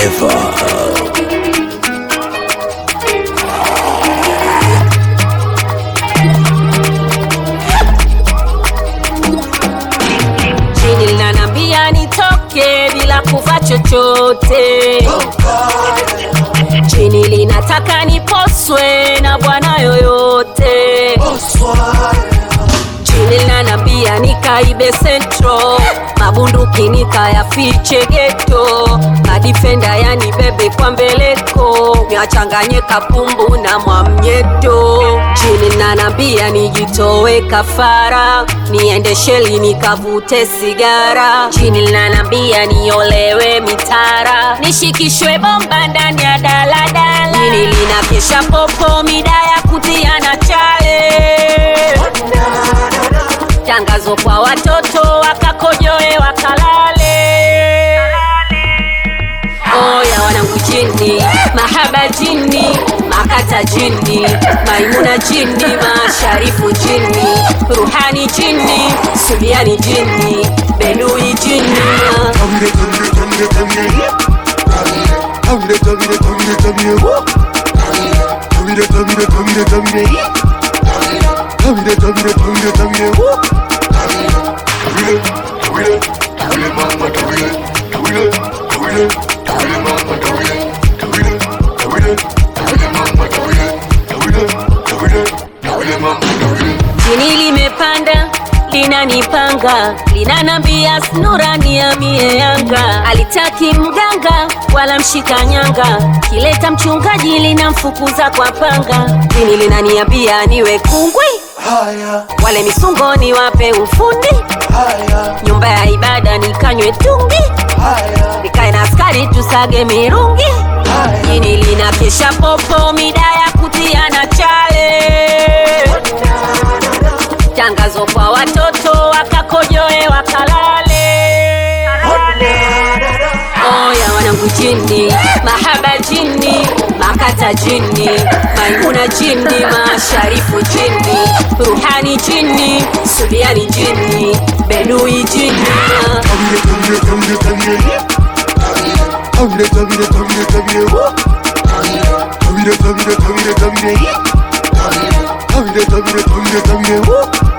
Flavor. Jini linanambia nitoke bila kuvaa chochote. Jini linataka niposwe na bwana yoyote. Jini linanambia nikaibe sentro, mabunduki nikayafiche geto, madifenda yani bebe kwa mbeleko, niachanganye kapumbu na mwamnyeto. Jini linanambia nijitowe kafara, niende sheli nikavute sigara. Jini linanambia niolewe mitara, nishikishwe bomba ndani ya daladala. Jini linakesha popo mida ya kutiana chale tangazo kwa watoto wakakojoe wakalale. Oya wanangu jini, mahaba jini, makata jini, maimuna jini, masharifu jini, ruhani jini, subiani jini, benui jini. Tabire, tabire, tabire, tabire, tabire, woo. Tabire, tabire, tabire, tabire, yeah. Tabire, tabire, tabire, tabire, woo. Tabire, tabire, tabire, mama, tabire, tabire, tabire, tabire, mama, tabire, tabire, tabire, tabire, mama, tabire, tabire, tabire, tabire, mama, tabire. Jini limepanda linanipanga linanambia snura niamie Yanga, alitaki mganga wala mshika nyanga, kileta mchungaji linamfukuza kwa panga. Jini linaniambia niwe kungwi, Haya, wale misungoni wape ufundi, haya, nyumba ya ibada nikanywe tungi, haya, nikae na askari tusage mirungi. haya. Jini linakesha popo mida ya kutiana chale tangazo kwa watoto wakakojoe wakalale. Oya wanangu jini, mahaba jini, makata jini, maimuna jini, masharifu jini, ruhani jini, subiani jini, benui jini. Tabire, tabire, tabire, tabire, yeah. Tabire, tabire, tabire, tabire, woo. Tabire, tabire, tabire, tabire, yeah. Tabire, tabire, tabire, tabire, woo.